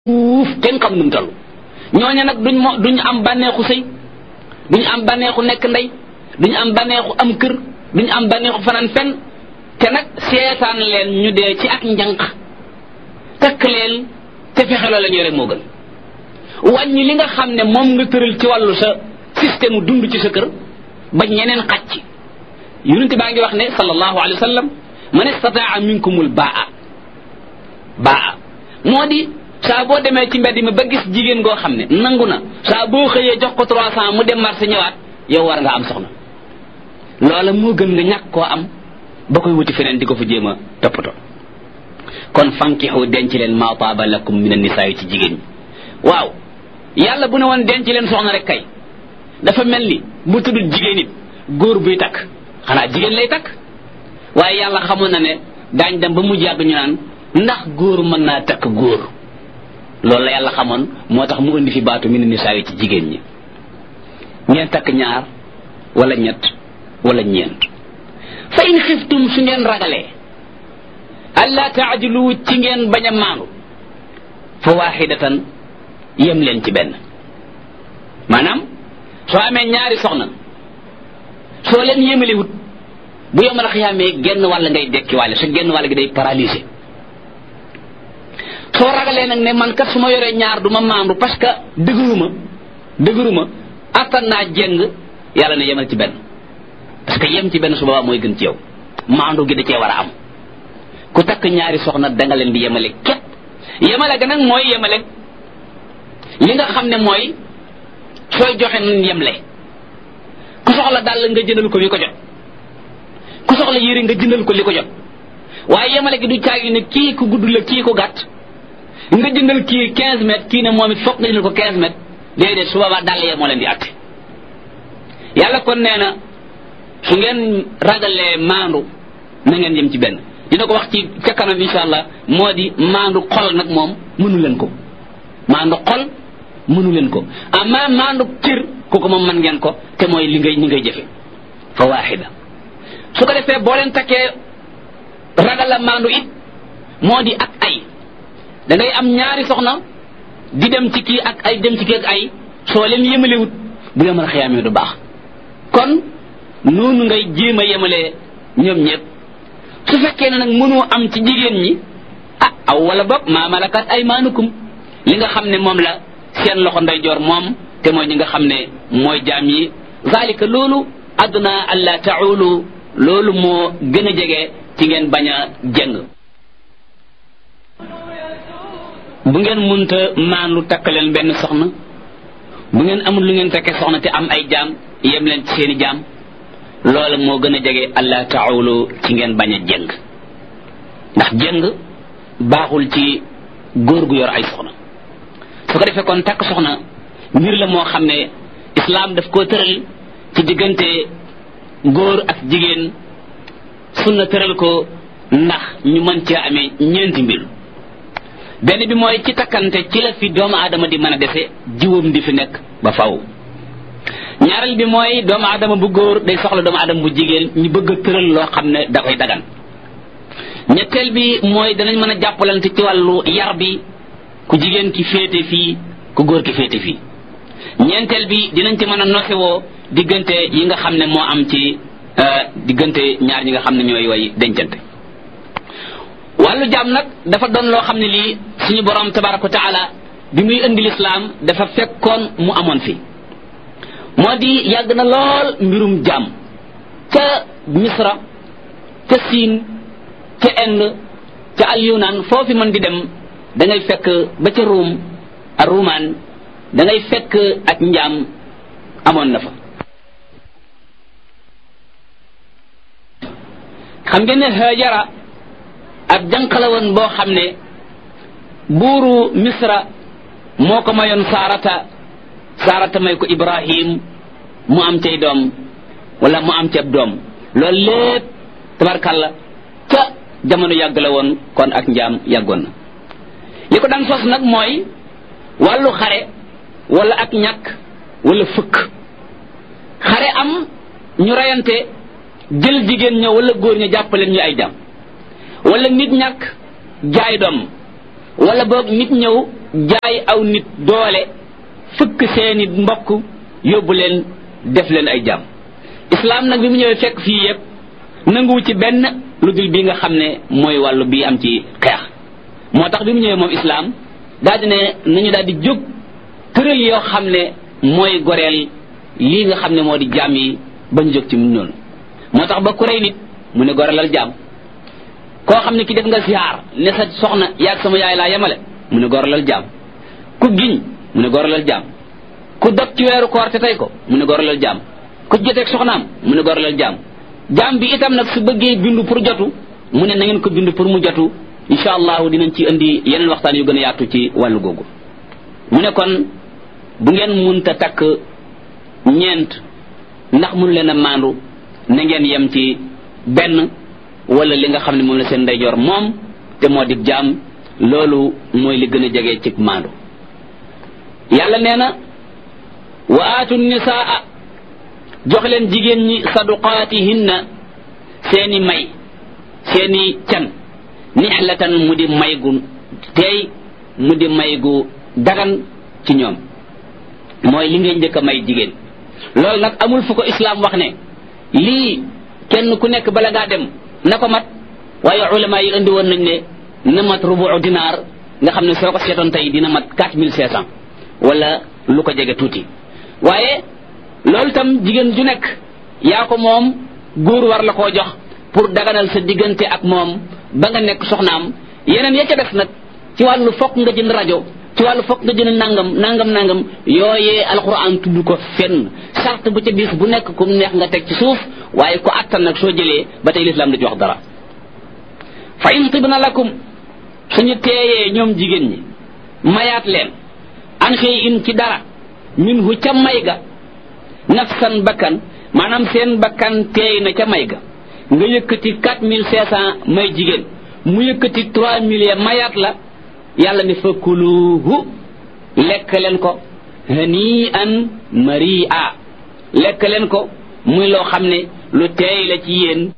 fuuf kenn xam nu mu toll ñooña nag duñ mo duñ am bànneexu sëy duñ am bànneexu nekk ndey duñ am bànneexu am kër duñ am bànneexu fanaan fenn te nag seetaan leen ñu dee ci ak njànq takk leen te fexeloo la ñu rek moo gën wàññi li nga xam ne moom nga tëral ci wàllu sa système dund ci sa kër ba ñeneen xàcc yonente baa ngi wax ne sallallahu alayhi wa sallam man istataa minkumul baa baa moo di saa boo demee ci mbedd mi ba gis jigéen goo xam ne nangu na saa boo xëyee jox ko trois cent mu dem marché ñëwaat yow war nga am soxna loola moo gën nga ñàkk koo am ba koy wuti feneen di ko fa jéem a toppatoo kon fankixu denc leen maa taaba lakum min annisaa ci jigéen ñi waaw yàlla bu ne woon denc leen soxna rek kay dafa mel ni bu tuddul jigéen it góor buy takk xanaa jigéen lay takk waaye yàlla xamoon na ne daañ dem ba mujj yàgg ñu naan ndax góor mën naa takk góor loolu la yàlla xamoon moo tax mu indi fi baatu min nisaa yi ci jigéen ñi ngeen takk ñaar wala ñett wala ñeent fa in xiftum su ngeen ragalee alla taajlu ci ngeen bañ a maandu fa waaxidatan yem leen ci benn maanaam soo amee ñaari soxna soo leen yemaliwut bu yomal xiyaamee genn wàll ngay dekki wàlle su genn wàll gi day paralysé soo ragalee nag ne man kat su ma yoree ñaar du ma maandu parce que dëgëruma dëgëruma attan naa jeng yàlla ne yemal ci benn parce que yem ci benn su boobaa mooy gën ci yow maandu gi da cee war a am ku takk ñaari soxna danga leen di yemale képp yemale ga nag mooy yemale li nga xam ne mooy sooy joxe nun yemle ku soxla dàll nga jëndal ko li ko jot ku soxla yére nga jëndal ko li ko jot waaye yemale gi du caagi ne kii ku gudd la kii ko gàtt nga jëndal kii 15 mètres kii ne moom it foog nga jëndal ko 15 mètres déedéet su boobaa dàll yee moo leen di àtte yàlla kon nee na su ngeen ragalee maandu na ngeen jëm ci benn dina ko wax ci ca kanam insha allah moo di maandu xol nag moom mënu leen ko maandu xol mënu leen ko amma maandu cër kooku moom mën ngeen ko te mooy li ngay li ngay jëfe fa waaxida su ko defee boo leen takkee ragal la maandu it moo di ak ay da ngay am ñaari soxna di dem ci kii ak ay dem ci kii ak ay soo leen yemalewut bu yemal xiyaamee du baax kon noonu ngay jéem a yemalee ñoom ñëpp su fekkee ne nag mënoo am ci jigéen ñi ah aw wala boog maa malakat ay maanukum li nga xam ne moom la seen loxo ndeyjoor moom te mooy ñi nga xam ne mooy jaam yi zalika loolu adna alla taulu loolu moo gën a jege ci ngeen bañ a jëng bu ngeen munta maandu takk leen benn soxna bu ngeen amul lu ngeen takkee soxna te am ay jaam yem leen ci seeni jaam loola moo gën a jege alla taulu ci ngeen bañ a jëng ndax jëng baaxul ci góor gu yor ay soxna su ko defee kon takk soxna mbir la moo xam ne islaam daf koo tëral ci diggante góor ak jigéen sunna tëral ko ndax ñu mën cee amee ñeenti mbir benn bi mooy ci takkante ci la fi doomu aadama di mën a dese jiwam di fi nekk ba faw ñaareel bi mooy doomu aadama bu góor day soxla doomu aadama bu jigéen ñu bëgg a tëral loo xam ne da koy dagan ñetteel bi mooy danañ mën a jàppalante ci wàllu yar bi ku jigéen ki féete fii ku góor ki féete fii ñeenteel bi dinañ ci mën a nosewoo diggante yi nga xam ne moo am ci diggante ñaar ñi nga xam ne ñooy way dencante wàllu jaam nag dafa doon loo xam ne lii suñu borom tabaraka wa taala bi muy indi lislaam dafa fekkoon mu amoon fi moo di yàgg na lool mbirum jaam ca misra ca siin ca Inde ca al yunaan foofi mën di dem da ngay fekk ba ca ruum a ruumaan da ngay fekk ak njaam amoon na fa xam ngeen ne Hajara ab jànq la woon boo xam ne buuru misra moo ko mayoon saarata saarata may ko ibrahim mu am cay doom wala mu am ceeb doom loolu lépp tabarkalla ca jamono yàgg la woon kon ak njaam yàggoon na li ko daan sos nag mooy wàllu xare wala ak ñàkk wala fëkk xare am ñu reyante jël jigéen ña wala góor ña jàppaleen ñu ay jàmm wala nit ñàkk jaay doom wala boog nit ñëw jaay aw nit doole fëkk seeni mbokk yóbbu leen def leen ay jaam islam nag bi mu ñëwee fekk fii yëpp nanguwu ci benn lu dul bi nga xam ne mooy wàllu bi am ci xeex moo tax bi mu ñëwee moom islam daal di ne nañu daal di jóg tëral yoo xam ne mooy goreel lii nga xam ne moo di jaam yi bañ jóg ci mu noonu moo tax ba ku rey nit mu ne goreelal jaam koo xam ne ki def nga ziar ne sa soxna yaag sama yaay laa yemale mu ne goreelal jaam ku giñ mu ne goreelal jaam ku dog ci weeru koor te tey ko mu ne goreelal jaam ku joteeg soxnaam mu ne goreelal jaam jaam bi itam nag su bëggee bindu pour jotu mu ne na ngeen ko bindu pour mu jotu incha allahu dinañ ci indi yeneen waxtaan yu gën a yaatu ci wàllu googu mu ne kon bu ngeen munta takk ñeent ndax mënu leen a maandu na ngeen yem ci benn wala li nga xam ne moom la seen ndeyjoor moom te moo di jaam loolu mooy li gën a jege ci maandu yàlla nee na wa aatu nisaa jox leen jigéen ñi saduqaatihinna seeni may seeni can nixlatan mu di may gu teey mu di may gu dagan ci ñoom mooy li ngay njëkk a may jigéen loolu nag amul fu ko islaam wax ne lii kenn ku nekk bala ngaa dem na ko mat waaye ulama yi indi woon nañ ne na mat rubu dinaar nga xam ne soo ko seetoon tey dina mat quatre mille cinq cent wala lu ko jege tuuti waaye loolu tam jigéen ju nekk yaa ko moom góor war la koo jox pour daganal sa diggante ak moom ba nga nekk soxnaam yeneen ya ca def nag ci wàllu fokk nga jënd rajo ci wàllu fokk nga jënd nangam nangam nangam yooyee alquran tudd ko fenn sart bu ca bis bu nekk kum neex nga teg ci suuf waaye ko attan nag soo jëlee ba tey lislaam da ci wax dara fa in tibna lakum suñu teeyee ñoom jigéen ñi mayaat leen an xëy in ci dara min hu ca may ga nafsan bakkan maanaam seen bakkan teey na ca may ga nga yëkkati quatre mille cinq cent may jigéen mu yëkkati trois mille ya mayaat la yàlla ne fakuluhu lekk leen ko hani an maria lekk leen ko muy loo xam ne lu teey la ci yéen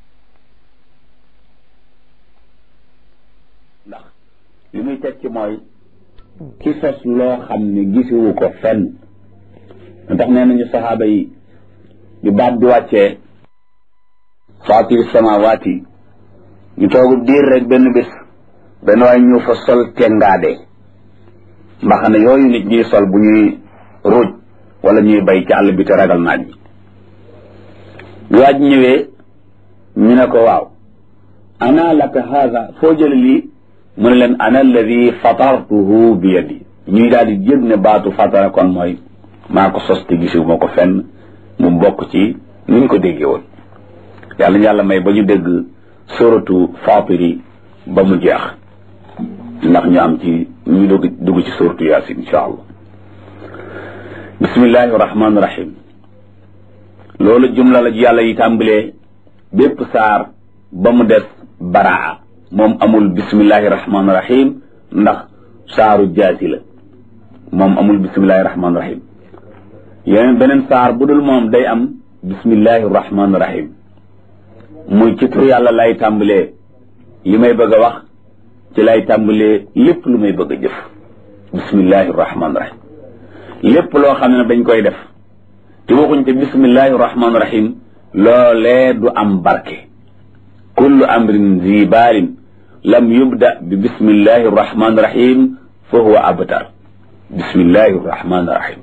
ndax li muy teg ci mooy ki sos loo xam ne gisiwu ko fenn ndax nee nañu saxaaba yi di baat di wàccee faatiri samawaati ñu toogu diir rek benn bés benn waay ñu fa sol tengaade mbaxana yooyu nit ñuy sol bu ñuy ruuj wala ñuy bay ci àll bi te ragal naaj bi bi waaj ñëwee ñu ne ko waaw ana laka haada foo jële lii mu ne leen ana alladi fatartuhu bi yadi ñuy daal di jëg ne baatu fatara kon mooy maa ko sos te gisiwu ma ko fenn mu bokk ci ni ñu ko déggee woon yàlla ñu yàlla may ba ñu dégg suratu fatiri ba mu jeex ndax ñu am ci ñu dugg dugg ci suratu yaasin insha allah bismillahi rahmaani rahim loolu jumla la ji yàlla yi tàmbalee bépp saar ba mu des baraa moom amul bismillahi rahmaani rahim ndax saaru jaasi la moom amul bismillahi rahmaani rahim yeneen beneen saar bu dul moom day am bismillahi rahmaani rahim muy ci tur yàlla lay tàmbalee li may bëgg a wax ci lay tàmbalee lépp lu may bëgg a jëf bismillahi rahmaani rahim lépp loo xam ne dañ koy def te waxuñ te bismillahi rahmaani rahim loolee du am barke kullu amrin zi baalin lam yubda bi bismillahi rahmaani rahim fa huwa abtar bismillahi rahmaani rahim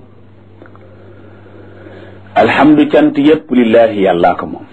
alhamdu cant yépp lillahi yàllaa ko moom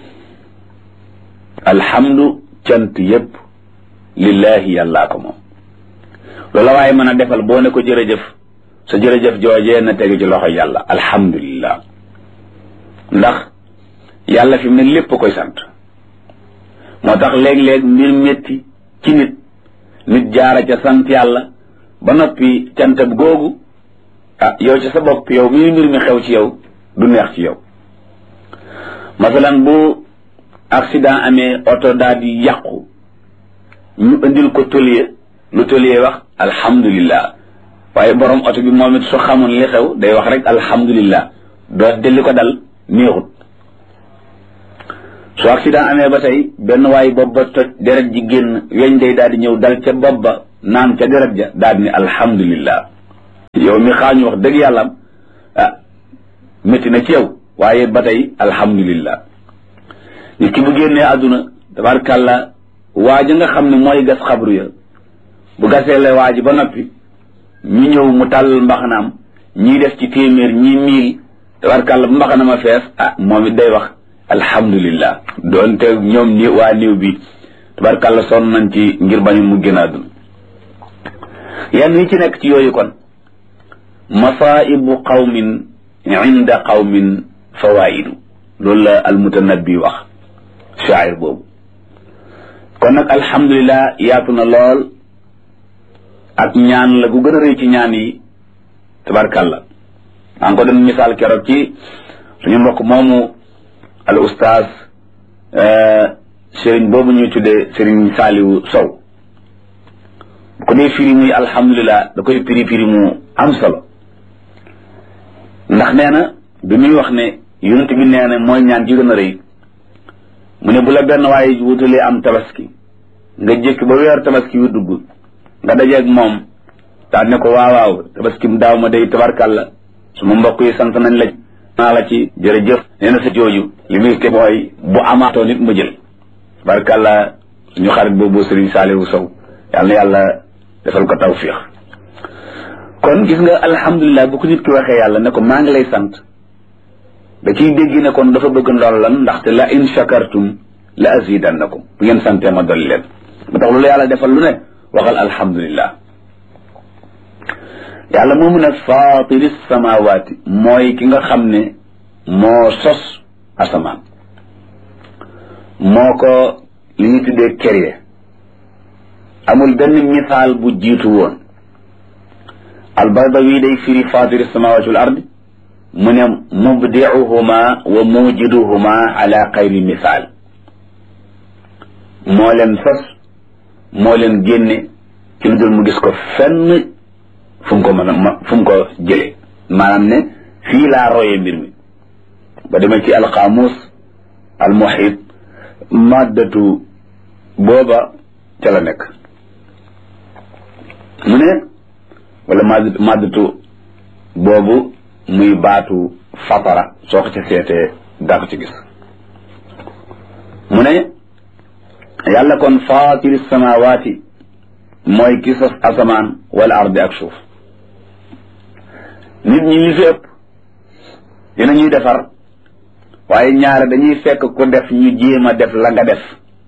alhamdu cant yépp lillahi yàllaa ko moom loola waaye mën a defal boo ne ko jërëjëf sa jërëjëf joojee na tege ci loxo yàlla alhamdulillah ndax yàlla fi mu ne lépp koy sant moo tax léeg-léeg mbir métti ci nit nit jaara ca sant yàlla ba noppi cantab googu ah yow ci sa bopp yow mii mbir mi xew ci yow du neex ci yow masalan bu accident amee oto daal di yàqu ñu indil ko tôlier lu tôlier wax alhamdulillah waaye borom oto bi moom it su xamoon li xew day wax rek alhamdulillah doo delli ko dal neexut su accident amee ba tey benn waay bopp ba toj deret ji génn weñ day daal di ñëw dal ca bopp ba naan ca deret ja daal di ne alhamdulillah yow mi xaañu wax dëgg yàlla ah métti na ci yow waaye ba tey alhamdulillah nit ki bu génnee àdduna tabarkàlla waaja nga xam ne mooy gas xabru ya bu gasee la waaji ba noppi ñu ñëw mu tàll mbaxanaam ñii def ci téeméer ñii miil tabarkàlla bu mbaxana ma fees ah moom it day wax alhamdulillah doonte ñoom ni waa néew bi tabarkàlla sonn nañ ci ngir bañu mu génn àdduna yenn yi ci nekk ci yooyu kon masaibu qawmin inda qawmin fawaidu loolu la almutanabbi wax shaayir boobu kon nag alhamdulilah yaatu na lool ak ñaan la gu gën a rëy ci ñaan yi tabarkàlla maa ngi ko doon misaal keroog ci suñu mbokk moomu al ustaaz sëriñ boobu ñuy tuddee sëriñ Saaliwu Sow bu ko dee firi muy alhamdulilah da koy firi firi mu am solo ndax nee na bi muy wax ne yonent bi nee na mooy ñaan ji gën a rëy mu ne bu la benn waaye wutalee am tabaski nga jékki ba weer tabaski yu dugg nga dajeeg moom daal ne ko waaw waaw tabaski mu daaw ma day tabarkàlla suma mbokk yi sant nañ la naa la ci jërëjëf nee na sa jooju li muy te mooy bu amaatoo nit ma jël tabarkàlla suñu xarit boobu Serigne Saliou Sow yàlla na yàlla defal ko tawfiix kon gis nga alhamdulilah bu ko nit ki waxee yàlla ne ko maa ngi lay sant da ciy dégg ne kon dafa bëgg ndool lan ndaxte la in shakartum la azidannakum bu ngeen santee ma dolli leen ba tax loolu yàlla defal lu ne waxal alhamdulilah yàlla moomu ne faatiri samawaati mooy ki nga xam ne moo sos asamaan moo ko li ñu tuddee créé amul benn misaal bu jiitu woon albaydawi day firi faatiri samawaati wal ardi mu ne mubdiuhuma wa mujiduhuma ala xayri misaal moo leen sos moo leen génne ci lu dul mu gis ko fenn fu mu ko mën a fu mu ko jële maanaam ne fii laa royee mbir mi ba demee ci alqaamus almuhit maddatu booba ca la nekk mu ne wala madd maddatu boobu muy baatu fatara soo ko ci seetee daa ko ci gis mu ne yàlla kon faatiri samawaati mooy ki sos asamaan wala ardi ak suuf nit ñi ñu fi ëpp dina ñuy defar waaye ñaare dañuy fekk ku def ñu jéem a def la nga def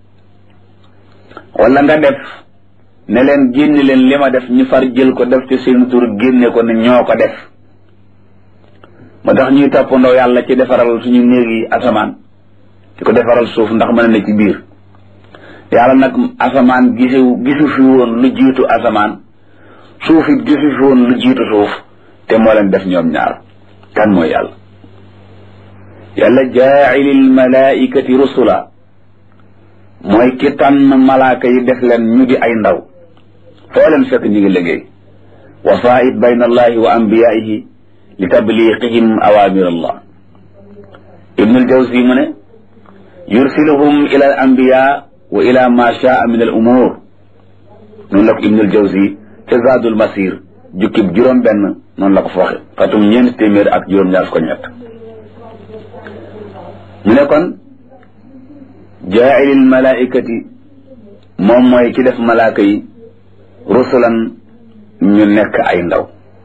wala nga def ne leen génne leen li ma def ñu far jël ko def ci seen tur génne ko ne ñoo ko def moo tax ñuy toppandoo yàlla ci defaral suñu néeg yi asamaan di ko defaral suuf ndax mën a ne ci biir yàlla nag asamaan gisu gisu fi woon lu jiitu asamaan suuf it gisu fi woon lu jiitu suuf te moo leen def ñoom ñaar kan mooy yàlla yàlla jaailil malaikati rusula mooy ki tànn malaaka yi def leen ñu di ay ndaw foo leen fekk ñu ngi liggéey wasaait bayna allahi wa anbiyaihi li tabliqihim awamir allah ibnul jawzi mu ne yursiluhum ila al anbiya wa ila ma shaa min al umur noonu la ko ibnul jawzi ca zaadul masir jukkib juróom benn noonu la ko fa waxe xatum ñeent téeméer ak juróom ñaar ko ñett mu ne kon jaailil malaikati moom mooy ci def malaaka yi rusulan ñu nekk ay ndaw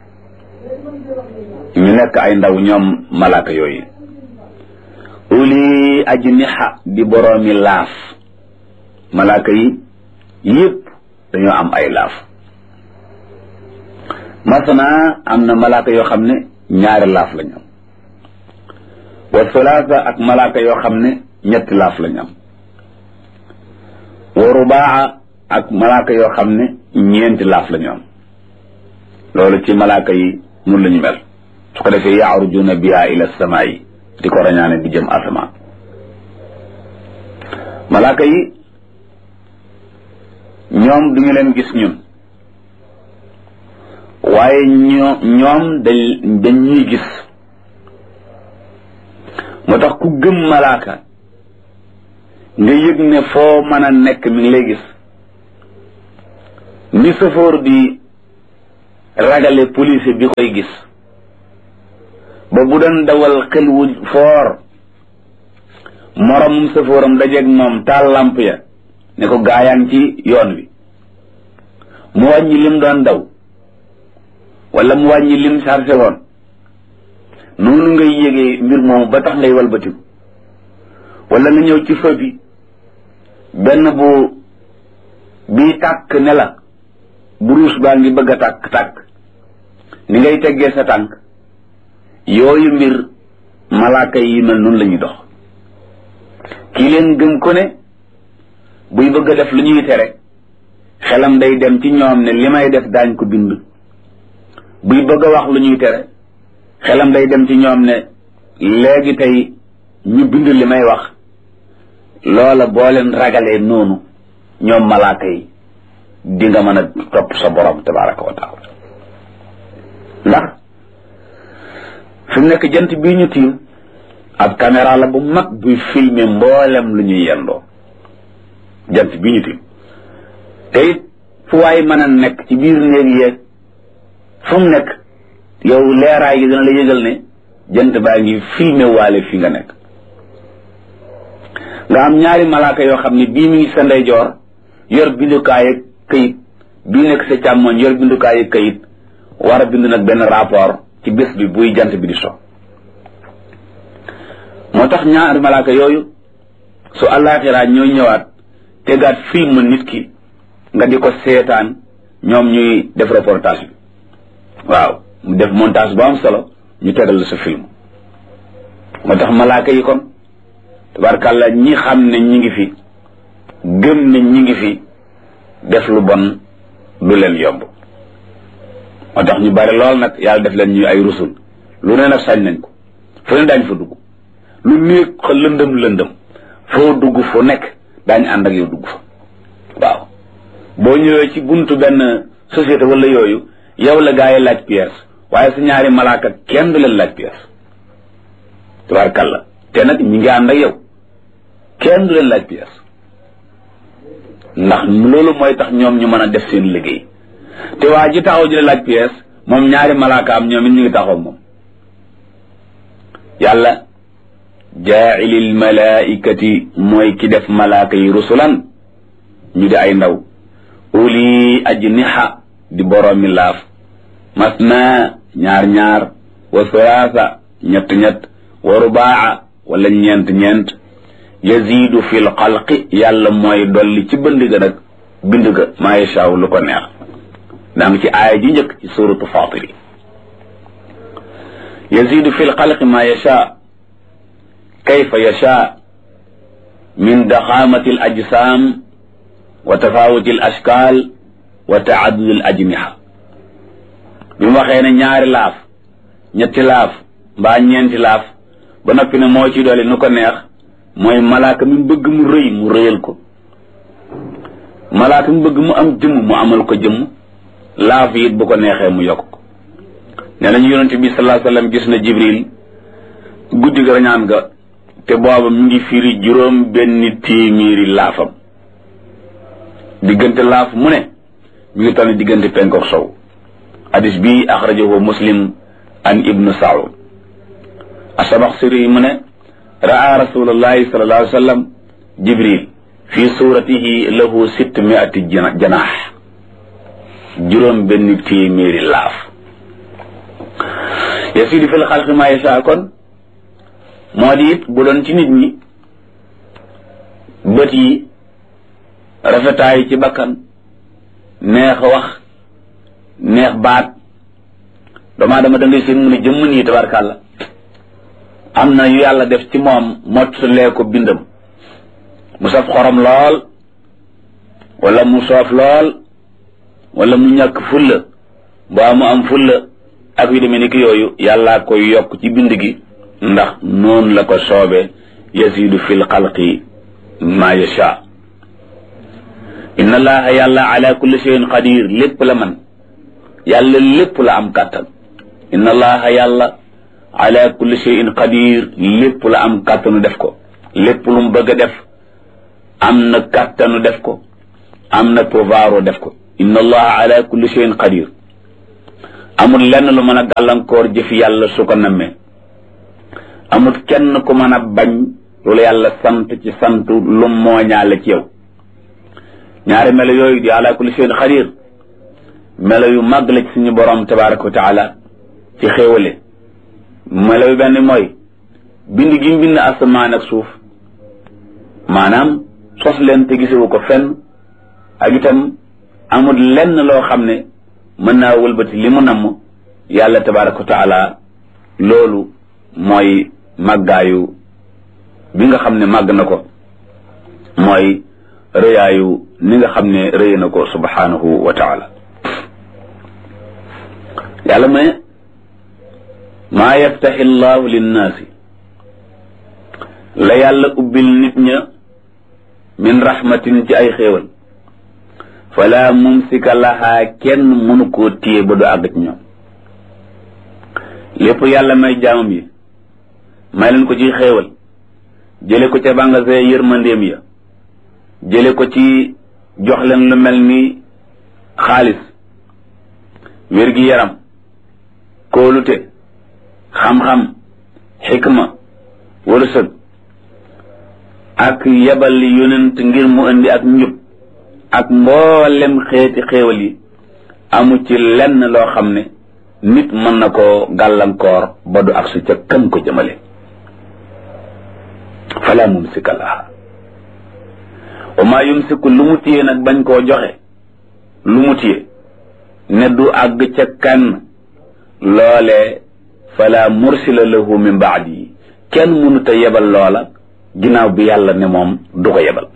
ñu nekk ay ndaw ñoom malaaka yooyu uli ajniha di boroomi laaf malaaka yi yëpp dañoo am ay laaf masana am na malaaka yoo xam ne ñaari laaf lañ am wa sulaasa ak malaaka yoo xam ne ñetti laaf lañ am wa rubaa ak malaaka yoo xam ne ñeenti laaf lañu am loolu ci malaaka yi mun lañu mel su ko defee yaarujuna biha ila samaa yi di ko rañaane di jëm asamaan malaaka yi ñoom duñu leen gis ñun waaye ñoo ñoom dañ dañ ñuy gis moo tax ku gëm malaaka nga yëg ne foo mën a nekk mi ngi lay gis ni safoor di ragale police bi koy gis ba bu doon dawal xel wu foor moromum safooram dajeeg moom taal lamp ya ne ko gaayaan ci yoon wi mu wàññi lim doon daw wala mu wàññi lim chargé woon noonu ngay yégee mbir moomu ba tax ngay walbatiku wala nga ñëw ci feu bi benn bu bii tàkk ne la buruus baa ngi bëgg a tàkk tàkk ni ngay teggee sa tànk yooyu mbir malaaka yi mel noonu la ñuy dox kii leen gëm ko ne buy bëgg a def lu ñuy tere xelam day dem ci ñoom ne li may def daañ ko bind buy bëgg a wax lu ñuy tere xelam day dem ci ñoom ne léegi tey ñu bind li may wax loola boo leen ragalee noonu ñoom malaaka yi di nga mën a topp sa borom tabaraka wa taala ndax fi mu nekk jant bii ñu tiim ab caméra la bu mag buy filmer mboolem lu ñuy yendoo jant bii ñu tiim te it fu waay mën a nekk ci biir néeg yeeg fu mu nekk yow leeraay gi dina la yëgal ne jant baa ngi filmer waale fi nga nekk nga am ñaari malaaka yoo xam ne bii mi ngi sa ndeyjoor yor bindukaay ak këyit bii nekk sa càmmoñ yor bindukaay ak këyit war a bind nag benn rapport ci bés bi buy jant bi di so moo tax ñaari malaaka yooyu su àllaaxiraa ñooy ñëwaat tegaat film nit ki nga di ko seetaan ñoom ñuy def reportage bi waaw mu def montage bu am solo ñu tegal la sa film moo tax malaaka yi kon tabarkàlla ñi xam ne ñi ngi fi gëm ne ñi ngi fi def lu bon du leen yomb moo tax ñu bari lool nag yàlla def leen ñu ay rusul lu ne nag sañ nañ ko fu ne daañ fa dugg lu néeg lëndëm lëndëm foo dugg fu nekk daañ ànd ak yow dugg fa waaw boo ñëwee ci buntu benn société wala yooyu yow la gaa yi laaj pièce waaye sa ñaari malaaka kenn du leen laaj pièce tabarkàlla te nag ñi ngi ànd ak yow kenn du leen laaj pièce ndax loolu mooy tax ñoom ñu mën a def seen liggéey te waa ji taxaw ji la laaj pièce moom ñaari malaaka am ñoom it ñu ngi taxaw moom yàlla jaailil malaikati mooy ki def malaaka yi rusulan ñu di ay ndaw uli ajniha di boroomi laaf masna ñaar ñaar wa sulaasa ñett ñett wa rubaa wala ñeent ñeent yazidu fil xalqi yàlla mooy dolli ci bënd ga nag bind ga maa yashaaw lu ko neex daa ngi ci aaya ji njëkk ci suratu fatiri yazidu fil xalqi maa yashaa kayfa yashaa min daxaamati al ajsaam wa tafawuti al ashkaal wa taadudi al ajniha bi mu waxee ne ñaari laaf ñetti laaf mbaa ñeenti laaf ba noppi ne moo ci doole nu ko neex mooy malaaka mi bëgg mu rëy mu rëyal ko malaaka mi bëgg mu am jëmm mu amal ko jëmm laaf it bu ko neexee mu yokk ko nee nañu yonente bi sallallahu alayhi wasallam gis na jibril guddi ga rañaan ga te booba mi ngi firi juróom benn téeméeri laafam diggante laaf mu ne mi ngi toll diggante penkook sow hadis bi axrajahu muslim an ibnu saud asabaxsiri mu ne raa rasulullahi sallallahu alayhi wa sallam jibril fi suratihi lahu sitt miati janaax juróom benn téeméeri laaf yasidu fil xalqi ma yasha kon moo di it bu doon ci nit ñi bët yi rafetaay ci bakkan neex wax neex baat doomaa dama da ngay seen mu ne jëmm nii tabarkàlla am na yu yàlla def ci moom mottalee ko bindam mu saf xorom lool wala mu soof lool wala mu ñàkk fulla mbaa mu am fulla ak yu demee ni ki yooyu yàllaa koy yokk ci bind gi ndax noonu la ko soobe yasidu fil xalqi ma yasha inna allaha yàlla ala kulli shay'in qadir lépp la man yàlla lépp la am kàttan inna allaha yàlla ala kulli shay'in qadir lépp la am kàttanu def ko lépp lu mu bëgg a def am na kàttanu def ko am na pouvoiru def ko inna allaha ala kulli shay'in qadir amul lenn lu mën a gàllankoor jëfi yàlla su ko nammee amul kenn ku mën a bañ lu la yàlla sant ci sant lu mooñaale ci yow ñaari melo yooyu di ala kulli shay'in xadir melo yu màgg la ci suñu borom tabaraka wa taala ci xéewale melo yu benn mooy bind gi mu bind asamaan ak suuf maanaam sos leen te gisewu ko fenn ak itam amul lenn loo xam ne mën naa wëlbati li mu namm yàlla tabaraka wa taala loolu mooy màggaayu bi nga xam ne màgg na ko mooy rëyaayu ni nga xam ne rëy na ko subhanahu wa taala yàlla mu ne maa yaftaxi llahu linnaasi la yàlla ubbil nit ña min rahmatin ci ay xéewal fala mumsika lahaa kenn mënu koo téye ba du àgg ci ñoom lépp yàlla may jaamam yi may leen ko ci xéewal jële ko ca bàngasee yërmandeem ya jële ko ci jox leen lu mel ni xaalis wér-gi-yaram kóolute xam-xam xikma wërsëg ak yebal yonent ngir mu indi ak njub ak mboolem xeeti xéewal yi amu ci lenn loo xam ne nit mën na koo gàllankoor ba du ak su ca kam ko jëmale fala mumsika laha wa maa yumsiku lu mu téye nag bañ koo joxe lu mu téye ne du àgg ca kan loolee fala mursila lahu min baadi kenn mënut a yebal loola ginnaaw bi yàlla ne moom du ko yebal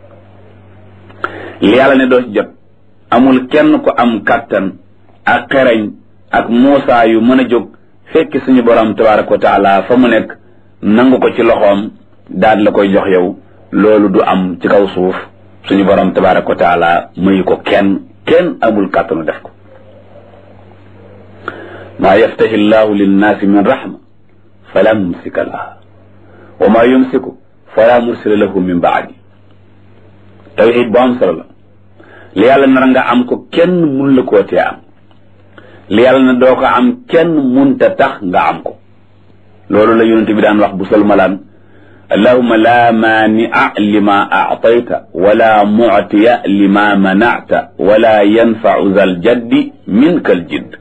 li yàlla ne doo ci jot amul kenn ko am kàttan ak xereñ ak muusaa yu mën a jóg fekki suñu borom tabaraka wa taala fa mu nekk nangu ko ci loxoom daal la koy jox yow loolu du am ci kaw suuf suñu borom tabaraka wa taala mayu ko kenn kenn amul kàttanu def ko maa yaftahi llahu linnaasi min rahma fala mumsika laha wa maa yumsiku fala mursila lahu min baadi tawxid bu am solo la li yàlla nar nga am ko kenn mun la koo tee am li yàlla na doo ko am kenn munta tax nga am ko loolu la yonente bi daan wax bu salmalaan allahuma la maania lima aatayta wala muctiya lima manacta wala yanfacu zal jaddi minka al jidd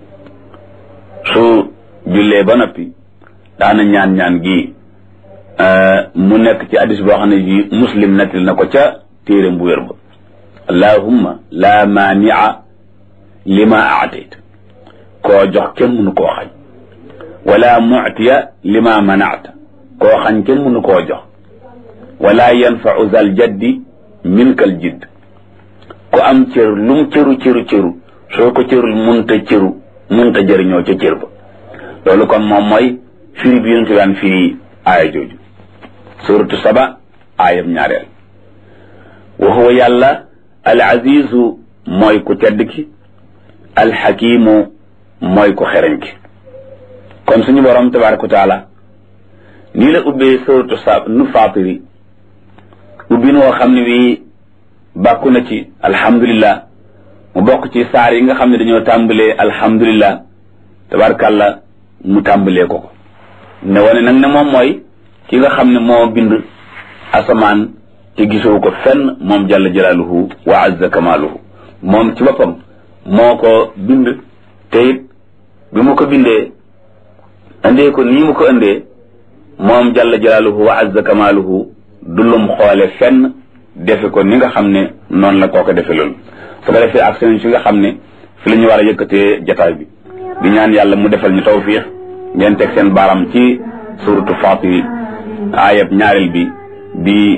su jullee ba noppi daana ñaan-ñaan gi mu nekk ci hadis boo xam ne ji muslim nettil na ko ca téeram bu wér ba allahumma la maania lima aatayta koo jox kenn mënu koo xañ wala muctiya lima manacta koo xañ kenn mënu koo jox wala yanfau zal jaddi minkal jidd ku am cër lu mu cëru cëru cëru soo ko cërul munta cëru munta jëriñoo ca cër ba loolu kon moom mooy firi bi yonente daan firi aaya jooju suratu saba aayam ñaareel wa huwa yàlla al azizu mooy ku tedd ki al xakimu mooy ku xereñ ki kon suñu borom tabaraka wa taala nii la ubbee suratu sa nu faatiri ubbin woo xam ne bii bàkku na ci alhamdulillah mu bokk ci saar yi nga xam ne dañoo tàmbalee alhamdulillah tabarakàllah mu tàmbalee ko ko ne wane nag ne moom mooy ki nga xam ne moo bind asamaan te gisoo ko fenn moom jalla jalaaluhu wa azza kamaaluhu moom ci boppam moo ko bind te it bi mu ko bindee indee ko nii mu ko indee moom jalla jalaaluhu wa azza kamaaluhu du lum xoole fenn defe ko ni nga xam ne noonu la koo ko defe loolu su ko defee ak seen si nga xam ne fi la ñu war a yëkkatee jataay bi di ñaan yàlla mu defal ñu tawfiix ngeen teg seen baaram ci suratu Fatir ayab ñaareel bi di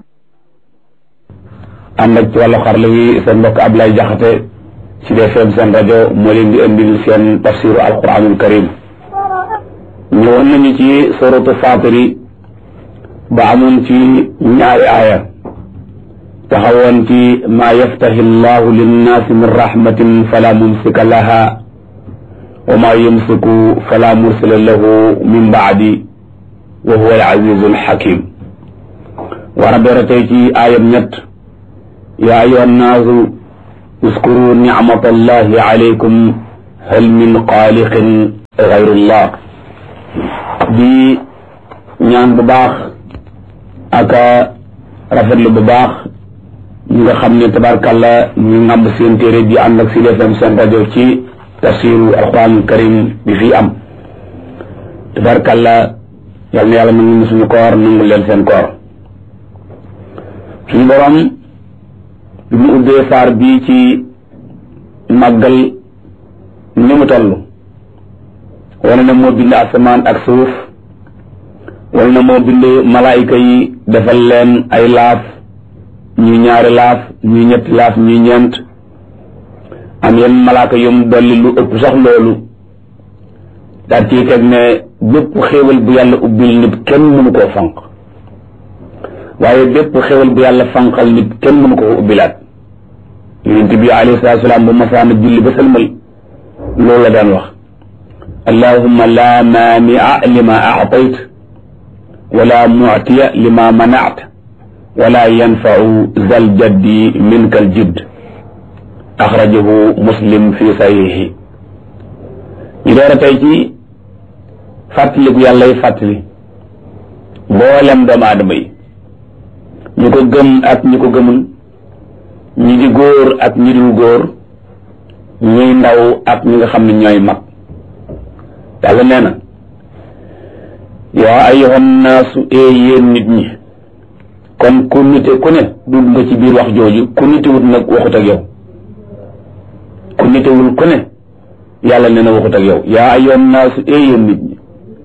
ànd ak ci wàllu xarala yi seen mbokk Ablaye Jaxate ci DFM seen rajo moo leen di indil seen tafsiru alquranul karim ñëwoon nañu ci suratu Fatir yi ba amoon ci ñaari aaya taxawoon ci maa yaftahi llahu linnaasi min rahmatin fala mumsika laha wa maa yumsiku fala mursila lahu min baadi wa huwa al-azizu al-hakim war a doora tey ci aayam ñett yaa ayuha annaasu uskuru nicmata allahi alaykum hal min xaaliqin gayrullah di ñaan bu baax aka rafetlu bu baax ñi nga xam ne tabarkàlla ñu ngàmb seen téere bi ànd ak Sud FM seen rajo ci tafsiru alquranul karim bi fii am tabarkàlla yal na yàlla nangu ñu suñu koor nangu leen seen koor suñu borom bi mu ubbee saar bii ci màggal ni mu toll wane na moo bind asamaan ak suuf wane na moo bind malaayika yi defal leen ay laaf ñuy ñaari laaf ñuy ñetti laaf ñuy ñeent am yenn malaaka yum dolli lu ëpp sax loolu daal ciy teg ne bépp xéewal bu yàlla ubbil nit kenn mënu koo fanq waaye bépp xéewal bu yàlla fanqal nit kenn mënu koo ubbilaat yonent bi alayhi salaatu salaam bu masaana julli ba sëlmal loolu la daan wax allahumma la maania lima aatayt wala muctiya lima manact wala yanfau zal jaddi minka al jidd axrajahu muslim fi sahihi ñu door a tey ci fàttaliku yàlla yi fàttali mboolem doomu aadama yi ñu ko gëm ak ñi ko gëmul ñi di góor ak ñi dul góor ñuy ndaw ak ñi nga xam ne ñooy mag yàlla nee na yaa ayyuhan naasu ee yéen nit ñi kon ku nite ku ne dugg nga ci biir wax jooju ku nitewut nag waxut ak yow ku nitewul ku ne yàlla nee na waxut ak yow yaa ayyuhan naasu ee yéen nit ñi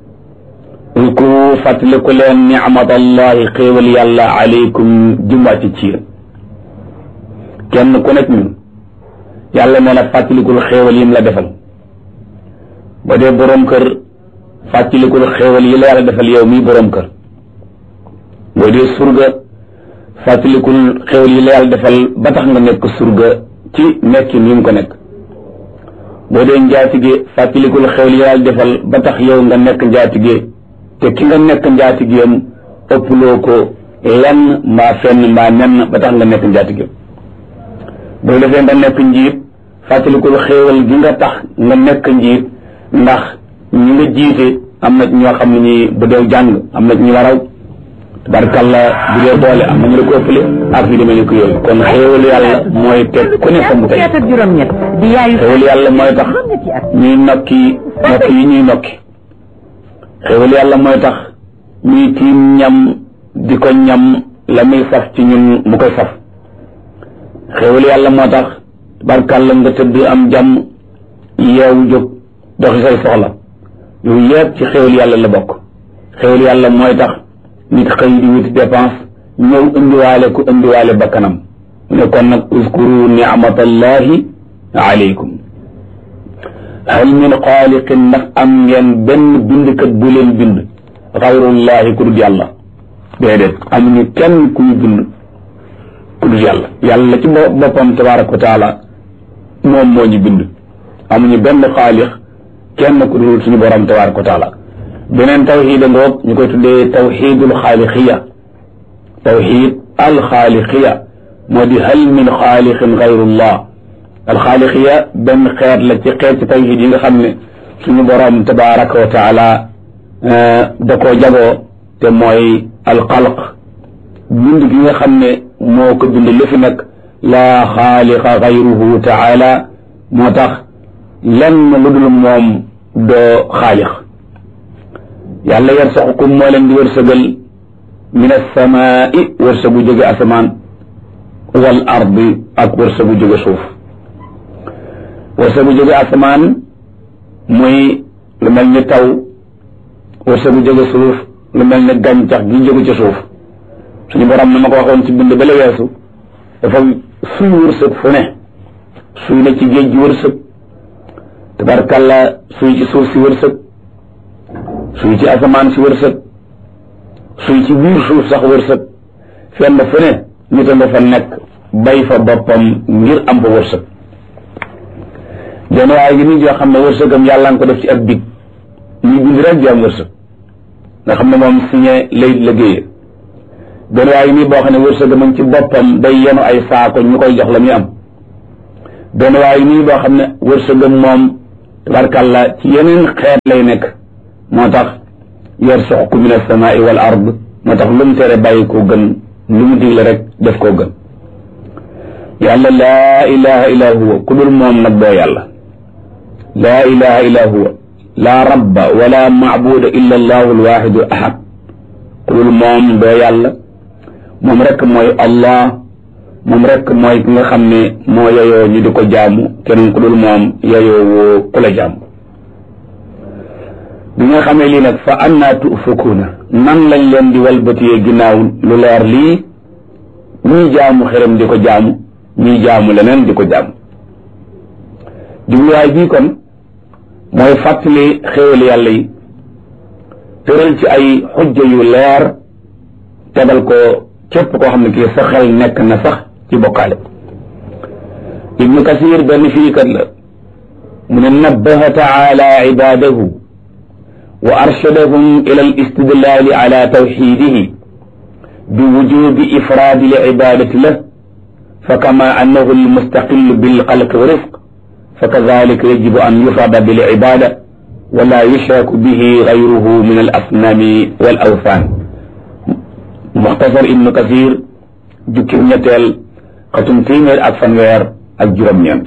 uzkuru fàttaliku leen nicmatallahi xéewal yàlla aleykum jumwàcc ci yéen kenn ku nekk ñun yàlla nee na fàttalikul xéewal yim la defal ba dee boroom kër fàttalikul xéewal yi la yàlla defal yow mii boroom kër boo dee surga fàttalikul xéewal yi la yàlla defal ba tax nga nekk surga ci nekkin yi mu ko nekk boo dee njaatige fàttalikul xéewal yi la yàlla defal ba tax yow nga nekk njaatige te ki nga nekk njaatigeem ëpploo ko lenn mbaa fenn mbaa nenn ba tax nga nekk njaatige boo defee nga nekk njiit fàttalikul xéewal gi nga tax nga nekk njiit ndax ñi nga jiite am na ñoo xam ne ñi bu dee jàng am na ñu waraw tabarkalla bu dee doole am na ñu la ko ëppale ak yu demee ni ko yooyu kon xéewal yàlla mooy teg ku ne fa mu tey xéewal yàlla mooy tax ñuy nokki nokki yi ñuy nokki xéewal yàlla mooy tax ñuy tiim ñam di ko ñam la muy saf ci ñun mu koy saf xéewal yàlla moo tax tabarkalla nga tëdd am jàmm yeewu jóg doxi say soxla yooyu yëpp ci xéwal yàlla la bokk xéwal yàlla mooy tax nit xëy di wuti dépense ñëw indiwaale ku indiwaale bakkanam ne kon nag uskuru ni'matallahi alaykum hal min xaaliqin ndax am ngeen benn bindkat bu leen bind xayrullahi ku dul yàlla déedéet amuñu kenn ku ñu bind ku dul yàlla yàlla ci boppam tabaraka wa taala moom moo ñu bind amuñu benn xaalix kenn ku dul suñu borom tabaraka wa taala beneen tawxiid a ngoog ñu koy tuddee tawxiidul xaalixiya tawxiid alxaalixiya moo di hal min xaalixin gayrullah alxaalixiya benn xeet la ci xeet ci tawxiid yi nga xam ne suñu borom tabaraka wa taala da koo jagoo te mooy alxalq bind gi nga xam ne moo ko bind lu fi nekk laa xaaliqa gayruhu taala moo tax lenn lu dul moom doo xaalix yàlla yarsaqukum moo leen di wërsëgal min alsamaai wërsëgu jóge asamaan wal ardi ak wërsëgu jóge suuf wërsëgu jóge asamaan muy lu mel ni taw wërsëgu jóge suuf lu mel ni gàncax gi jóge ci suuf suñu borom na ma ko waxoon ci bind ba la weesu dafa suy wërsëg fu ne suy na ci géej gi wërsëg tabarkalla suy ci suuf si wërsëg suy ci asamaan si wërsëg suy ci biir suuf sax wërsëg fenn fu ne nit a nga fa nekk bay fa boppam ngir am fa wërsëg jenn waaye gi nit yoo xam ne wërsëgam yàlla nga ko def ci ab big ñu bind rek di am wërsëg nga xam ne moom signé lay liggéeye benn waaye nii boo xam ne wërsëgam a ci boppam day yenu ay saako ñu koy jox la muy am benn waaye nii boo xam ne wërsëgam moom tabarkàlla ci yeneen xeet lay nekk moo tax yarsuqu min alsamaai wal ard moo tax lu mu tere bàyyi koo gën lu mu digle rek def koo gën yàlla laa ilaha illa huwa ku dul moom nag doo yàlla laa ilaha illa huwa laa rabba wala maabuda illa allahu alwaxidu ahad ku dul moom doo yàlla moom rek mooy allah moom rek mooy ki nga xam ne moo yeyoo ñu di ko jaamu keneen ku dul moom yeyoo woo ku la jaamu bi nga xamee lii nag fa annaa tufukuuna nan lañ leen di walbatiyee ginnaaw lu leer lii ñuy jaamu xërëm di ko jaamu ñuy jaamu leneen di ko jaamu jubluwaay bii kon mooy fàttali xéewal yàlla yi tëral ci ay xujja yu leer tegal ko képp koo xam ne kii sa xel nekk na sax ci bokkaale ibnu kasir benn firikat la mu ne nabbaha taala ibadahu wa arshadahum ila al istidlali ala tawxidihi bi wujubi ifraadi li ibadati lah fa kama annahu almustaqil bilxalqi wa rifq fa kadalika yajibu an yufrada bil ibada wala yushraku bihi gayruhu min al asnami wal awthan muxtasar ibnu kasir jukki ñetteel xatum téeméer ak fanweer ak juróom-ñeent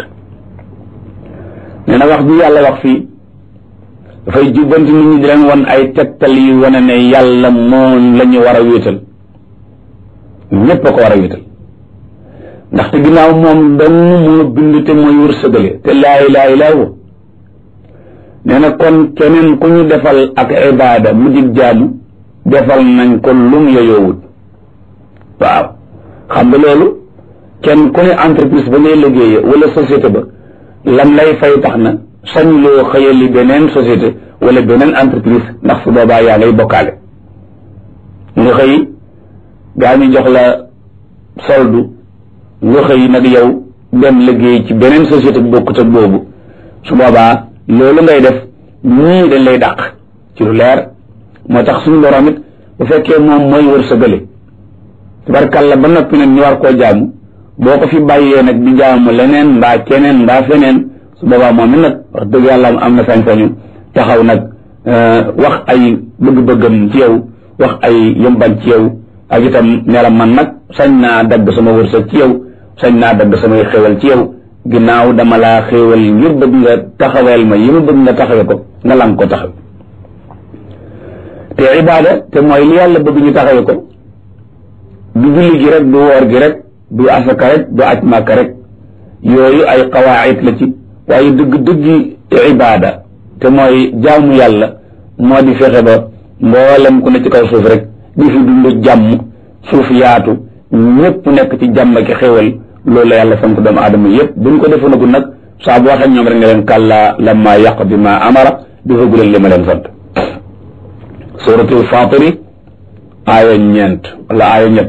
nee na wax bi yàlla wax fii dafay jubbanti nit ñi di leen won ay tegtal yu wane ne yàlla moom la ñu war a wéetal ñépp a ko war a wéetal ndaxte ginnaaw moom dong moo bind te mooy wërsëgale te laa ilaaha illaa huwa nee na kon keneen ku ñu defal ak ibaada mu dig jaamu defal nañ ko lum yoyoowut waaw xam nga loolu kenn ku ne entreprise ba ngay liggéeye wala société ba lam lay fay tax na sañ loo xëyali beneen société wala beneen entreprise ndax su boobaa yaa ngay bokkaale nga xëy gaa ñu jox la soldu nga xëy nag yow dem liggéey ci beneen société bu bokkut ak boobu su boobaa loolu ngay def ñii dañ lay dàq ci lu leer moo tax suñu borom it bu fekkee moom mooy wërsëgale tabarkàlla ba noppi nag ñu war koo jaamu boo ko fi bàyyee nag di jaamu leneen mbaa keneen mbaa feneen su boobaa moom it nag wax dëgg yàlla am na sañ-sañu taxaw nag wax ay bëgg-bëggam ci yow wax ay yëmban ci yow ak itam ne la man nag sañ naa dagg sama wërsëg ci yow sañ naa dagg samay xéwal ci yow ginnaaw dama laa xéewal ngir bëgg nga taxaweel ma yi ma bëgg nga taxawe ko nga lang ko taxaw te ibaada te mooy li yàlla bëgg ñu taxawe ko du julli gi rek du woor gi rek du asaka rek du aj màkka rek yooyu ay qawaayit la ci waaye dëgg dëggi ibaada te mooy jaamu yàlla moo di fexe ba mboolem ku ne ci kaw suuf rek di fi dund jàmm suuf yaatu ñëpp nekk ci jàmm ki xéewal loolu la yàlla sant doomu aadama yëpp buñ ko defoonagul nag saa bu waxee ñoom rek ne leen kàllaa lamma yàq bi ma amara defagu leen li ma leen sant suratul fatiri aaya ñeent wala aaya ñett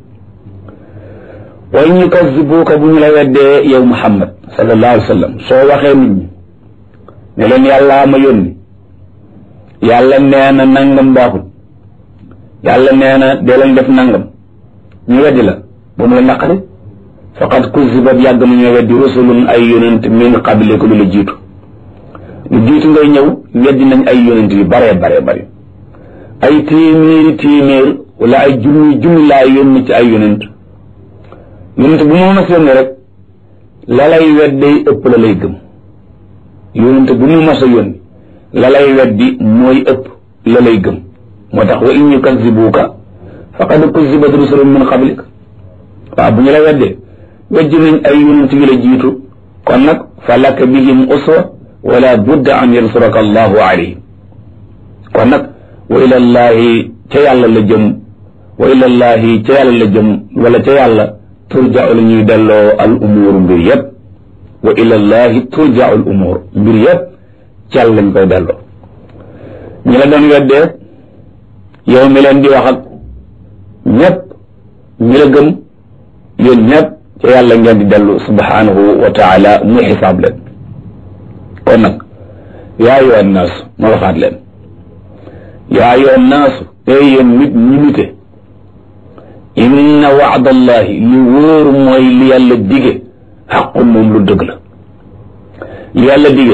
way ñu kasibuuka bu ñu la weddee yow muhammad sallallahu alayhi wa sallam soo waxee nit ñi ne leen yàllaa ma yónni yàlla nee na nangam baaxul yàlla nee na dee leen def nangam ñu weddi la ba mu la naqari faqad kuzibat yàgg na ñoo weddi rusulun ay yonent min qabliku lu la jiitu lu jiitu ngay ñëw weddi nañ ay yonent yu bare bare bare ay téeméeri téeméer wala ay junni junni laa yónni ci ay yonent yonent bu mu mas yónni rek la lay weddee ëpp la lay gëm yonent bu mu mas a yónni la lay weddi mooy ëpp la lay gëm moo tax wa in yukazibuuka faqad kuzibat rusulun min qablik waaw bu ñu la weddee weddi nañ ay yonent yu la jiitu kon nag fa laka bihim uswa wala budda an yansuraka allahu alayhim kon nag wa ila llahi ca yàlla la jëm wa ila llahi ca yàlla la jëm wala ca yàlla turja'u la ñuy delloo al umuur mbir yëpp wa ila llahi turja'u al umuur mbir yëpp ci yàlla lañ koy delloo ñi la doon weddee yow mi leen di wax ak ñëpp ñi la gëm yéen ñëpp ca yàlla ngeen di dellu subhanahu wa taala muy xisaab leen kon nag yaa ayyuhan naas ma waxaat leen yaa ayyuhan naas ey yéen nit ñi nite inna wa'da allahi li wóor mooy li yàlla dige xaqun moom lu dëgg la li yàlla dige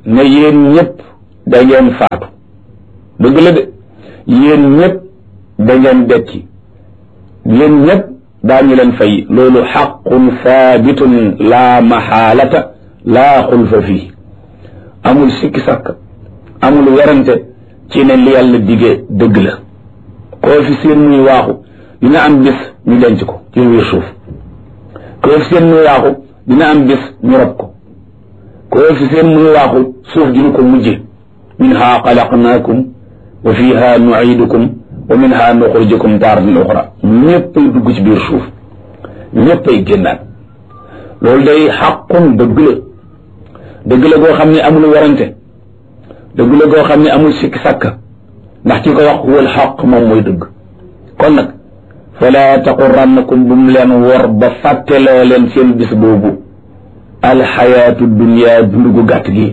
ne yéen ñëpp da ngeen faatu dëgg la de yéen ñëpp da ngeen dekki yéen ñëpp daañu leen fay loolu xaqun saabitun laa maxaalata laa xulfa fii amul sikki sakk amul werante ci ne li yàlla digee dëgg la koo fi seen muy waaxu dina am bis ñu denc ko ci biir suuf koo fi seen muy waaxu dina am bis ñu rob ko koo fi seen muy waaxu suuf dina ko mujje minha xalaqnaakum wa fiha nuidukum wa minha nuxrijukum taaratan uxra ñëppay dugg ci biir suuf ñëppay génnaat loolu day xaqun dëgg la dëgg la goo xam ne amul werante dëgg la goo xam ne amul sikki sàkka ndax ci ko wax wal xaq moom mooy dëgg kon nag fala taqurannakum bu mu leen wor ba fàtteloo leen seen bis boobu alxayaatu dunia dund gu gàtt gi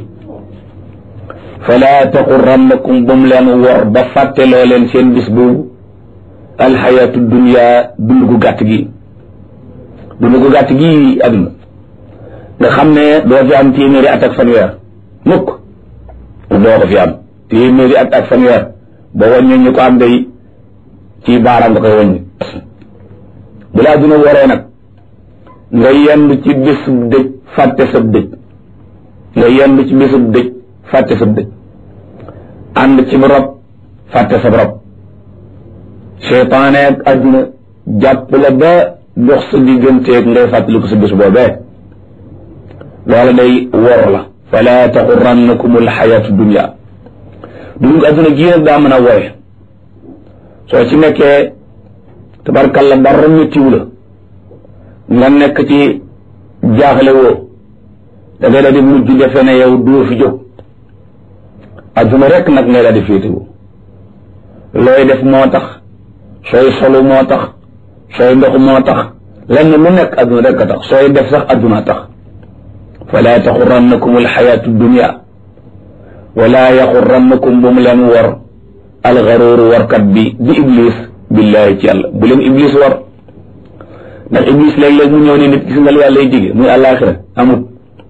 fala taqurannakum bu mu leen wor ba fàtteloo leen seen bis boobu alxayaatu dunia dund gu gàtt gi dund gu gàtt gi àdduna nga xam ne doo fi am téeméeri at ak fanweer mukk doo ko fi am téeméeri at ak fanweer boo wàññee ñu ko am day ci baaraam nga koy wàññi bu laa duna waree nag nga yendu ci bésub dëj fàtte sab dëj nga yendu ci bésub dëj fàtte sab dëj ànd ci rob fàtte sab rob seytaane ak àdduna jàpp la ba dox sa digganteeg ngay fàttaliku sa bés boobee loola day wor la fala taxurannakum alxayatu dunia dund àdduna gii nag daa mën a wooye soo ci nekkee tabarkalla dara méttiwu la nga nekk ci jaaxle woo da ngay daal di mujj defe ne yow doo fi jóg àdduna rek nag ngay daal di féetewu looy def moo tax sooy solu moo tax sooy ndox moo tax lenn lu nekk àdduna rek a tax sooy def sax àdduna tax fala taxurannakum alxayatu dunia wala yaxurannakum bu mu leen war alxaruuru warkat bi di iblis billahi ci yàlla bu leen iblis war ndax iblis léeg-léeg mu ñëw ne nit gis nga lu yàlla lay dige muy àllaaxira amut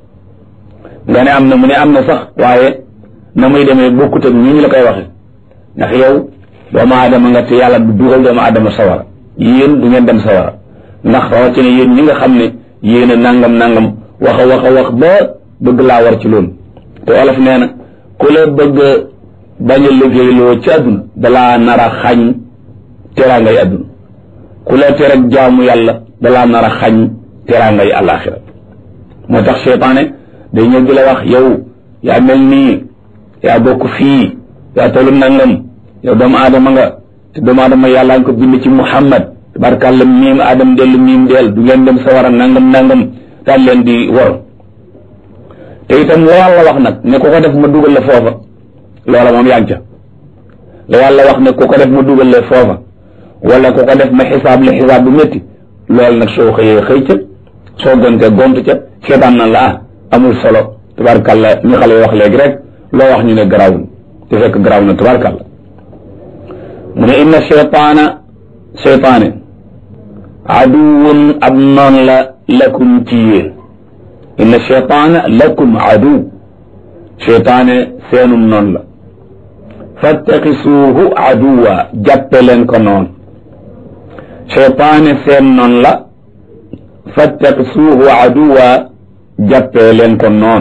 nga ne am na mu ne am na sax waaye na muy demee bokkut ak ñi ñu la koy waxe ndax yow doomu aadama nga te yàlla du dugal doomu aadama sawara yéen du ngeen dem sawara ndax rawatina yéen ñi nga xam ne yéen a nangam nangam wax a wax a wax ba bëgg laa war ci loolu te olof nee na ku la bëgg bañ a liggéeyloo ci àdduna dalaa nar a xañ teraangay àdduna ku la tereg jaamu yàlla dalaa nar a xañ teraangay àllaaxira moo tax seytaane day ñëw di la wax yow yaa mel nii yaa bokk fii yaa tollu nangam yow doomu aadama nga te doomu aadama yàllaa nga ko bind ci muhammad tabarkàlla miim aadam dellu miim del du ngeen dem sawara nangam nangam daal leen di wor te itam la yàlla wax nag ne ku ko def ma dugal la foofa loola moom yaa ngi ca la yàlla wax ne ku ko def ma dugal la foofa wala ku ko def ma xisaab la xisaab bu métti loolu nag soo xëyee xëy ca soo gontee gont ca seetaan na la ah amul solo tabarkàlla ñu xale wax léegi rek loo wax ñu ne garaawul te fekk garaaw na tabarkàlla mu ne inna cheytaana cheytaane aduwun ab noon la lakum ci yéen inna cheytaana lakum aduw cheytaane seenum noon la fattaxisuuhu aduwa jàppe leen ko noon cheytaane seen noon la fattaxisuuhu aduwa jàppe leen ko noon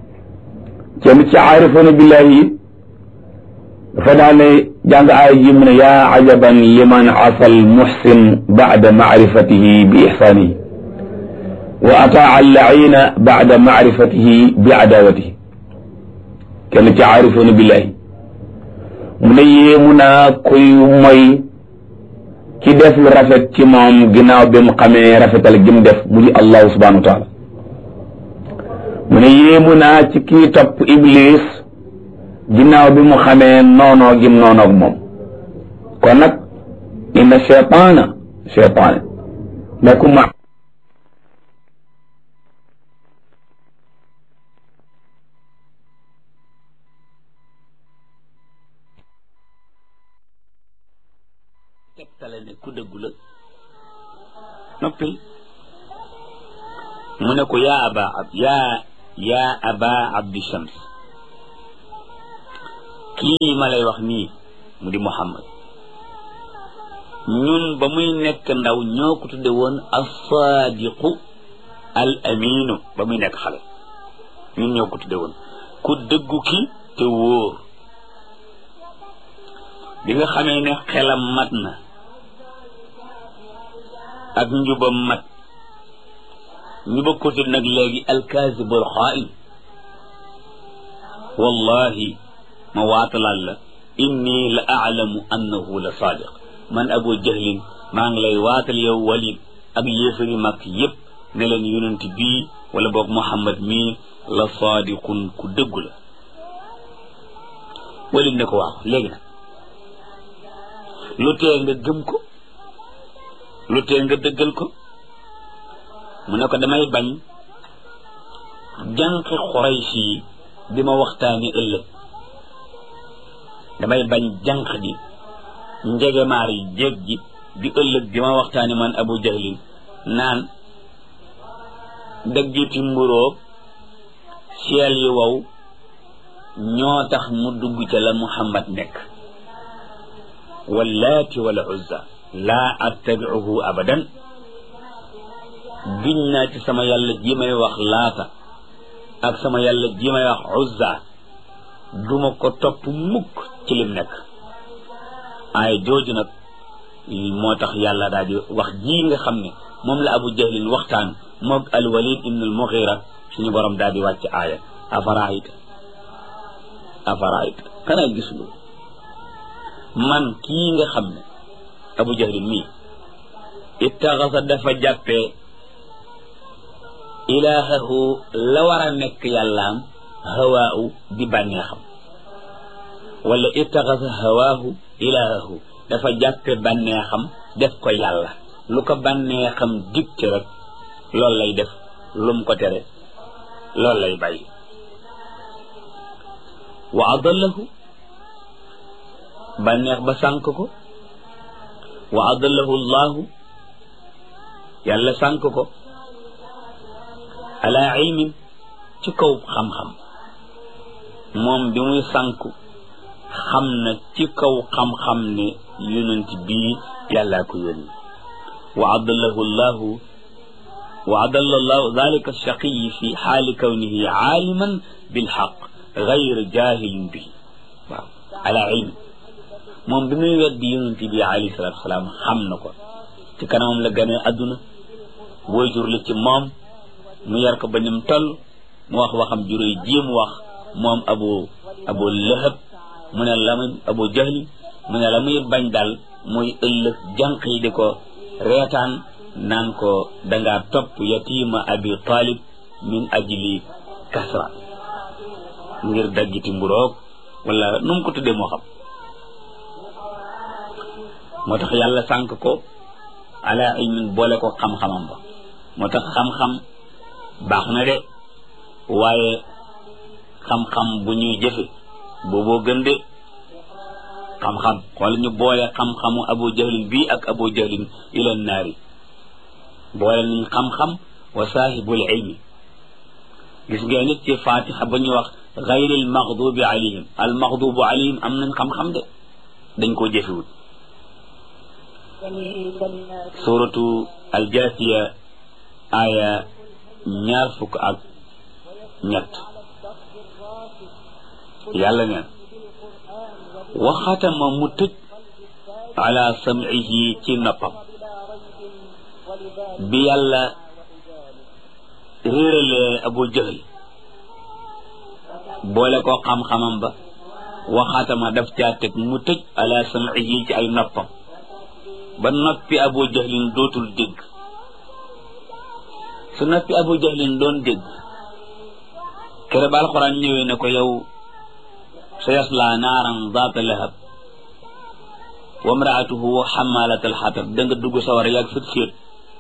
kenn ci aarifoona billahi yi dafa daane jàng aaya ji mu ne yaa ajaban liman asal muxsin bacda macrifatihi bi ixsaanihi wa ataa allaciina bacda macrifatihi bi adaawatihi kenn ci aarifoona billahi mu ne yéemu naa kuy moy ki def lu rafet ci moom ginnaaw bi mu xamee rafetal gi mu def mu di allahu subhanahu wa taala mu ne yéemu naa ci kii topp iblis ginnaaw bi mu xamee noonoo gim noonoog moom kon nag inna cheytaana cheytaane lakum tegtale ne ku dëggu la noppil mu ne ko yaa aba ab yaa yaa aba abdi shams kii ma lay wax nii mu di muhammad ñun ba muy nekk ndaw ñoo ko tudde woon as-saadiqu al aminu ba muy nekk xale ñun ñoo ko tudde woon ku dëggu ki te wóor bi nga xamee ne xelam mat na ak njubam mat ñu bëgg ko tudd nag léegi alkaasibul xaa'in wallahi ma waatalaal la inni la aalamu annahu la saadiq man abu jahlin maa ngi lay waatal yow walid ak yéefari mag yépp ne leen yonent bii wala boog muhammad mii la saadiqun ku dëggu la walid ne ko waaw léegi nag lu tee nga gëm ko lu tee nga dëggal ko mu ne ko damay bañ jànqi xuraysh yi di ma waxtaani ëllëg damay bañ jànq di njegemaar yi jéeg ji di ëllëg di ma waxtaani man abu jahlin naan daggiti mburóog seel yi wow ñoo tax mu dugg ca la muhammad nekk wallaati wala uzza laa attabicuhu abadan giñ naa ci sama yàlla ji may wax laata ak sama yàlla ji may wax uzza duma ko topp mukk ci lim nekk ay jooju nag moo tax yàlla daal di wax ji nga xam ne moom la abu jahlin waxtaan moog al walid ibn al mughira suñu borom daal di wàcc aaya afaraayta afaraayta xanaa gisuloo man kii nga xam ne abu jahlin mii ittaxasa dafa jàppee ilaahahu la war a nekk yàllaam hawaahu di bànneexam wala ittaxasa hawaahu ilaahahu dafa jàppe bànneexam def ko yàlla lu ko bànneexam dikte rek loolu lay def lum ko tere loolu lay bàyyi wa adallahu bànneex ba sànk ko wa adallahu llahu yàlla sànk ko ala ilmin ci kaw xam-xam moom bi muy sànku xam na ci kaw xam-xam ne yonent bii yàllaa ko yónni wa adallahu llahu wa adalla llahu dalika shaqiyi fi xaali kawnihi aaliman bilxaq gayr jahilin bihi waaw ala ilm moom bi muy weddi yonent bi alayhi salatu wasalaam xam na ko ci kanamam la ganee adduna waajur la ci moom mu yar ko ba nim toll mu wax waxam juróy ji mu wax moom abu abu lahab mu ne la muy abu jahli mu ne la muy bañ daal muy ëllëg jànq yi di ko reetaan naan ko dangaa topp yatima abi talib min ajli kasra ngir daggiti mburoog wala nu mu ko tuddee moo xam moo tax yàlla sànk ko ala ilmin boole ko xam-xamam ba moo tax xam-xam baax na de waaye xam-xam bu ñuy jëfe booboo gën de xam-xam wala ñu boole xam-xamu abu jahlin bii ak abu jahlin ila naari boole nañ xam-xam wa saahibul ilmi gis ngeen nit ci fatiha ba ñu wax gayril maxdubi alayhim al maxdubu alayhim am nañ xam-xam de dañ koo jëfewut suratu aljasiya aya ñaar fukk ak ñett yàlla neen waxatama mu tëj ala sam'ihi ci noppam bi yàlla réeralee abu jahl boole ko xam-xamam ba waxatama daf caa teg mu tëj ala sam'ihi ci ay noppam ba noppi abu jahlin dootul dégg su noppi abu jahlin doon dégg kere ba alxuraan ñëwee ne ko yow sa yasla naaran zaata lahab wa mraatuhu xamalat alxatab da nga dugg sawar yaag sët séet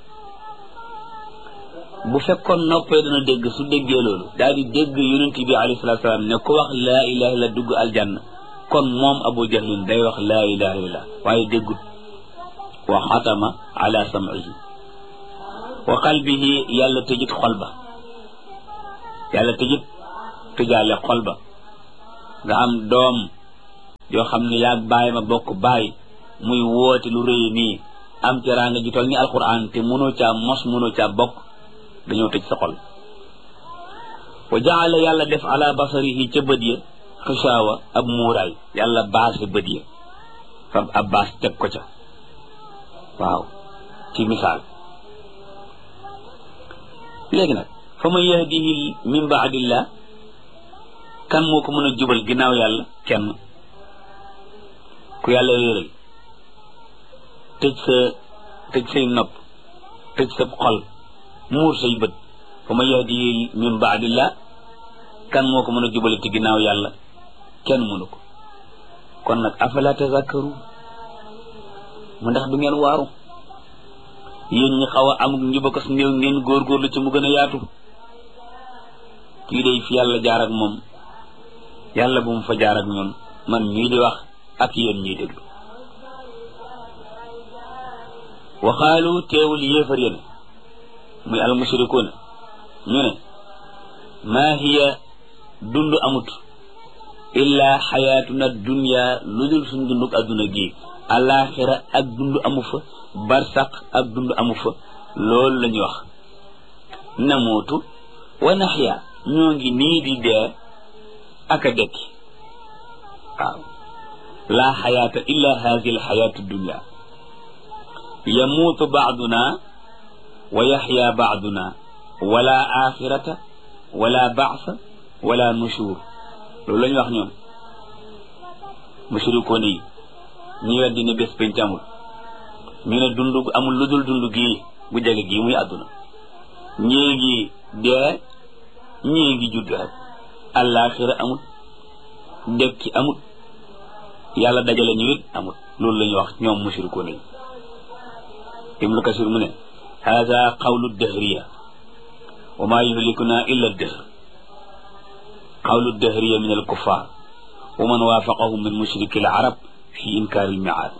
bu fekkoon noppee dana dégg su déggee loolu daal di dégg yonent bi alayhi salatu salaam ne ku wax laa ilaha illa dugg aljanna kon moom abu jahlin day wax laa ilaha illa waaye déggut wa xatama ala sam'ihi wa qalbihi yàlla tëjit xol ba yàlla tëjit tëjaale xol ba nga am doom yoo xam ne yaag bàyyi ma bokk bàyyi muy woote lu rëy nii am teraanga ju tol ni alquran te mënoo caa mos mënoo caa bokk dañoo tëj sa xol wa jaala yàlla def ala basarihi ca bët ya xishaawa ab muuraay yàlla baase bët ya fab ab baas teg ko ca waaw ci misaal léegi nag fa man yahdihi min baadillah kan moo ko mën a jubal ginnaaw yàlla kenn ku yàlla réeral tëj sa tëj say nopp tëj sa xol muur say bët fa man yahdihi min baadillah kan moo ko mën a jubale ci ginnaaw yàlla kenn mënu ko kon nag afala tazakkaru mu ndax du ngeen waaru yéen ñi xaw a amuk njubakas néew ngeen góorgóorlu ci mu gën a yaatu kii day fi yàlla jaar ak moom yàlla bu mu fa jaar ak ñun man mii di wax ak yéen ñiy déglu waxaalu teewul yéefar yéen muy almushrikuuna ñu ne maa hiya dund amut illa xayaatuna dunya lu dul suñ dunduk adduna gi alaxira ak dund amu fa barsaq ak dund amu fa loolu la ñuy wax namuutu wa naxya ñoo ngi nii di dee ak a dekki waaw laa xayaata illa hadi alxayaatu dunya yamuutu baaduna wa yaxya baaduna wala axirata wala baasa wala nushur loolu la ñu wax ñoom mushrikoon yi ñi weddi ne bés penc amul ñu ne dund amul lu dul dund gii bu jege gii muy àdduna ñii ngi dee ñii ngi judd rek àllaaxira amul dekki amul yàlla dajale ñu it amul loolu la ñu wax ñoom mushrikoon yi ibnu kasir mu ne hada qawlu dahriya wa ma yuhlikuna illa dahr qawlu dahriya min alkuffar wa man waafaqahum min mushriki alarab fi inkaari almiaad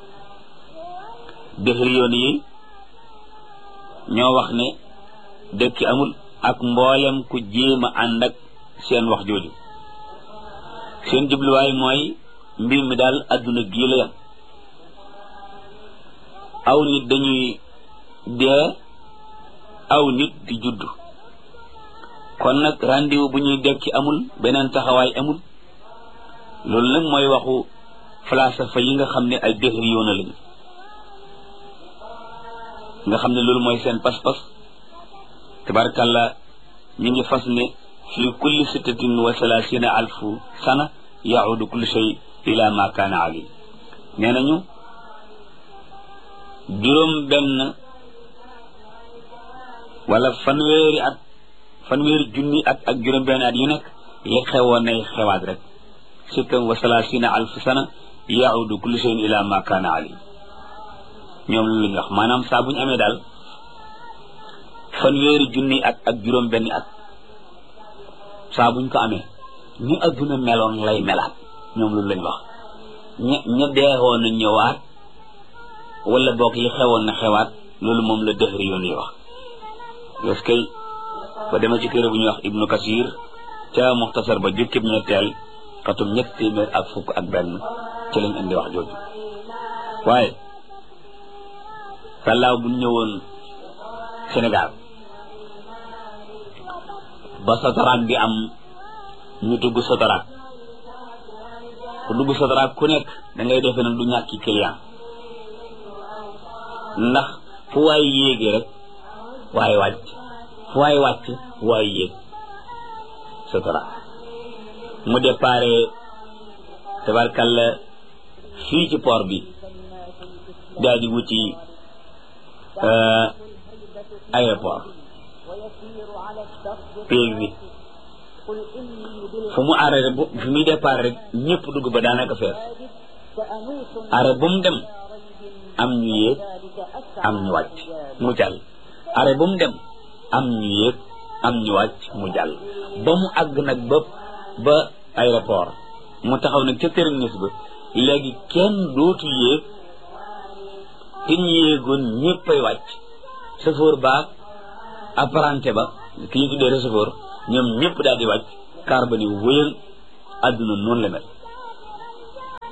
dahriyoon yi ñoo wax ne dëkki amul ak mboolem ku jéem a ànd ak seen wax jooju seen jubluwaay mooy mbir mi daal adduna gii la yam aw nit dañuy dee aw nit di judd kon nag rendez-vous bu ñuy dekki amul beneen taxawaay amul loolu nag mooy waxu falsafa yi nga xam ne ay dëxri yoona lañu nga xam ne loolu mooy seen pas-pas tabarkàlla ñu ngi fas ne fi kulli sittatin wa salaasina alfu sana yaudu kullu shay ila ma kaana ali nee nañu juróom benn wala fanweeri at fanweeri junni at ak juróom benn at yu nekk li xewoon nay xewaat rek sittan wa salaasina alfu sana yaudu kullu shayin ila ma kaana ali ñoom lu ñu wax maanaam saa bu ñu amee daal fanweeri junni at ak juróom benn at saa buñ ko amee ni adduna meloon lay melaat ñoom loolu lañ wax ña ña deexoon na ñëwaat wala boog li xewoon na xewaat loolu moom la dëxëri yoon yi wax parce que ba dema ci téere bu ñuy wax ibnu kasir ca muxtasar ba jukkib ñetteel xatum ñett téeméer ak fukk ak benn ci lañ indi wax jooju waaye sàllaaw bu ñëwoon Sénégal ba sotaraak bi am ñu dugg sotaraak ku dugg sotaraak ku nekk da ngay defe nag du ñàkki client ndax fu waay yéegi rek waaye wàcc fu waay wàcc waay yéeg sotaraak mu déparé tabarkalla fii ci port bi daal di wuti aéroport péeg bi fu mu arrêté bu fi muy départ rek ñëpp dugg ba daanaka fees arrêt bu mu dem am ñu yéeg am ñu wàcc mu jàll arrêt bu mu dem am ñu yéeg am ñu wàcc mu jàll ba mu àgg nag ba ba aéroport mu taxaw nag ca terminus ba léegi kenn dootu yéeg te ñu yéegoon ñëppay wàcc chauffeur baag apprenti ba ki ñu tuddee receveur ñoom ñëpp daal di wàcc car ba ni wëyal àdduna noonu la mel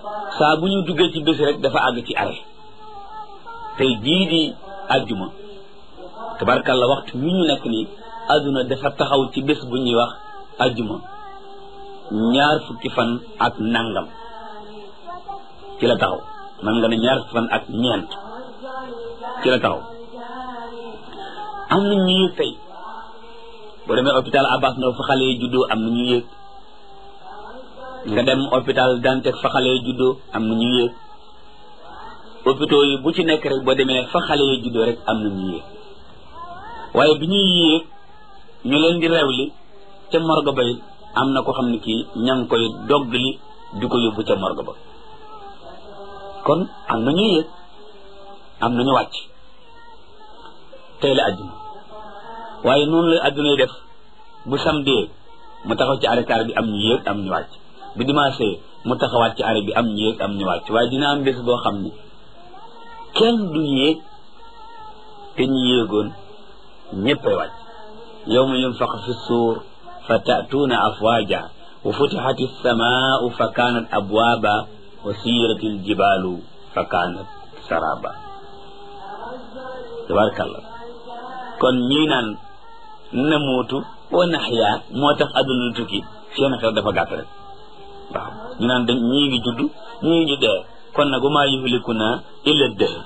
saa bu ñu duggee ci bés rek dafa àgg ci arrêt tey jii di àjjuma tabarkalla waxtu wi ñu nekk nii àdduna dafa taxaw ci bés bu ñuy wax àjjuma ñaar fukki fan ak nangam ci la taxaw man nga ne ñaar fukki fan ak ñeent ci la taxaw am na ñu yëg tey boo demee hôpital Abbas Ndao fa xale yi juddoo am na ñu yëg nga dem hôpital Dantec fa xale yi juddoo am na ñu yëg hôpitaux yi bu ci nekk rek boo demee fa xale yi juddoo rek am na ñu yëg waaye bi ñuy yéeg ñu leen di rewli ca morgue ba it am na ko xam ne kii ña ngi koy doggali di ko yóbbu ca morgue ba kon am na ñu yéeg am na ñu wàcc tey la àdduna waaye noonu la àdduna yi def bu samedi mu taxaw ci arrêt bi am ñu yéeg am ñu wàcc bu dimanche mu taxawaat ci arrêt bi am ñu yéeg am ñu wàcc waaye dina am bés boo xam ne kenn du yéeg te ñu yéegoon ñëppay wàcc yawma yunfax fi suur fa taatuuna afwaaja wa futixat alsamaau fa kaanat abwaaba wa siirat aljibaalu fa kaanat saraba tabarakallah kon ñii naan namuutu wa naxyaa moo tax adduna lu tukki seen xel dafa gàtt rek waaw ñu naan dañ ñii ngi judd ñii ngi dee kon nag wa maa yuhlikuna illa dëhr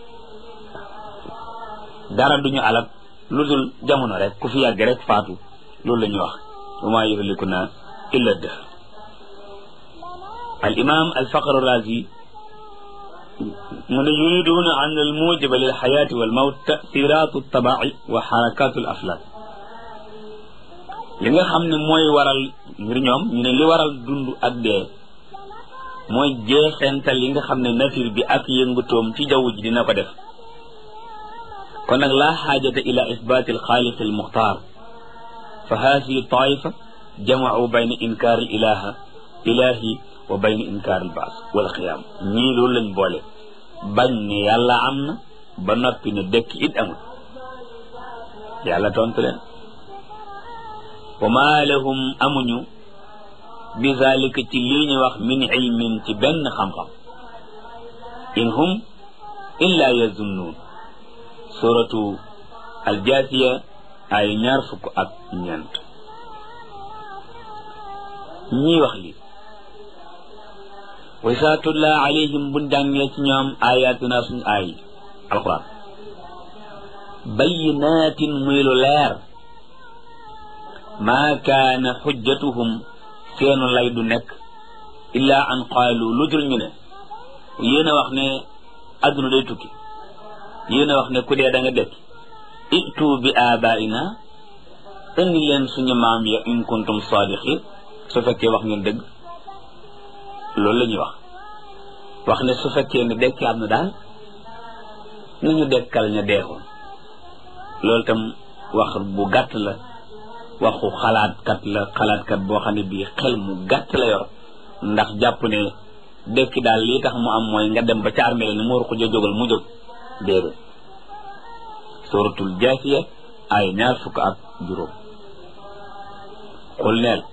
dara duñu alal lu dul jamono rek ku fi yàgg rek faatu loolu la ñuy wax wa maa yuhlikuna illa dëhr al imam al faqr razi mu ne yuriduna an al mujiba lil xayaati wal mawt tasiratu tabai wa xarakatu al aflak li nga xam ne mooy waral ngir ñoom ñu ne li waral dund ak dee mooy jeexental yi nga xam ne nature bi ak yëngutoom ci jaww ji dina ko def kon nag laa xaajata ila isbaati alxaaliq almuxtaar fa haasihi taifa jamacuu bayna inkaar alilaha ilahi wa bayna inkaar albaas wal qiyaam ñii loolu lañ boole bañ ne yàlla am na ba noppi ne dëkk it amul yàlla tontu leen wa maa lahum amuñu bi zalika ci lii ñu wax min ilmin ci benn xam-xam in hum illa yazunnuun suratu aljaasiya ay ñaar fukk ak ñeent ñii wax li wa isaa tutla alayhim buñ jàngee ci ñoom ayatuna suñ aay alquran bayinaatin muy lu leer maa kaana xujjatuhum seenu lay du nekk illa an qaalu lu dul ñu ne yéen a wax ne adduna day tukki yéen a wax ne ku dee da nga dekk itu bi abaina indi leen suñu maam ya in kuntum sadiqin su fekkee wax ngeen dëgg loolu la ñuy wax wax ne su fekkee ne dekki am na daal nañu dekkal ña deexoon loolu tam wax bu gàtt la waxu xalaatkat la xalaatkat boo xam ne bii xel mu gàtt la yor ndax jàpp ne dekki daal lii tax mu am mooy nga dem ba ca armée ni mu war ko jógal mu jóg déedéet suratul jaasiya ay ñaar fukk ak juróom xul neel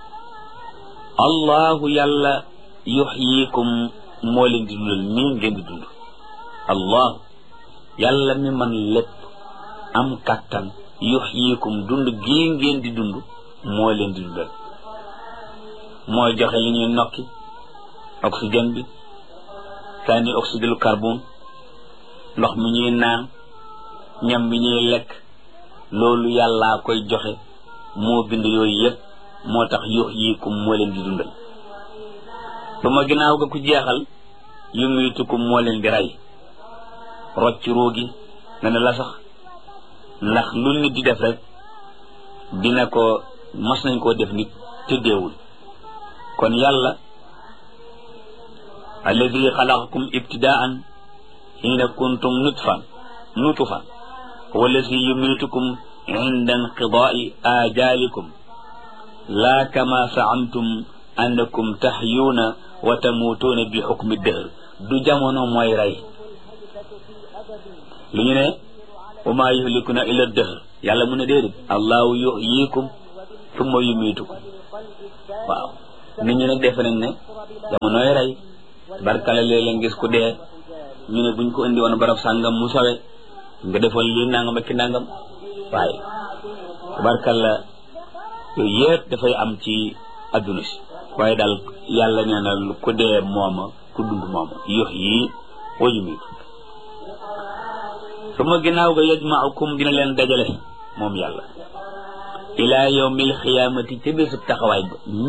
allahu yàlla yuxyikum moo leen di dundal nii ngeen di dund allah yàlla mi man lépp am kàttan yuxyikum dund gii ngeen di dund moo leen di dundal mooy joxe li ñuy nokki oxygène bi sànni oxyde lu carbone ndox mi ñuy naan ñam mi ñuy lekk loolu yàllaa koy joxe moo bind yooyu yépp moo tax yuxyikum moo leen di dundal ba ma ginnaaw ga ku jeexal yumiitukum moo leen di rey rocc ruugi nga ne la sax ndax lu nit di def rek dina ko mas nañ koo def nit te deewul kon yàlla alladi xalaqakum ibtidaan xiina kuntum nutfan nutfan huwa alladi yumitukum inda inqidaai ajalikum laa kama saamtum annakum taxyuuna wa tamuutuuna bi xukmi dëhr du jamono mooy rey li ñu ne wa maa yuhlikuna illa dëhr yàlla mu ne déedéet allahu yuhyikum summa yumiitukum waaw nit ñi nag defe nañ ne jamonooy rey barkala léeg-léeg ngis ku dee ñu ne buñ ko indi woon barab sàngam mu sawe nga defoon lii nangam ak ki nangam waaye barkala yooyu yëpp dafay am ci adduna si waaye daal yàlla nee na ku dee mooma ku dund mooma yox yii wayu miitu suma ginnaaw ga yajmaukum dina leen dajale moom yàlla ila yawmil xiyaamati ca bésub taxawaay ba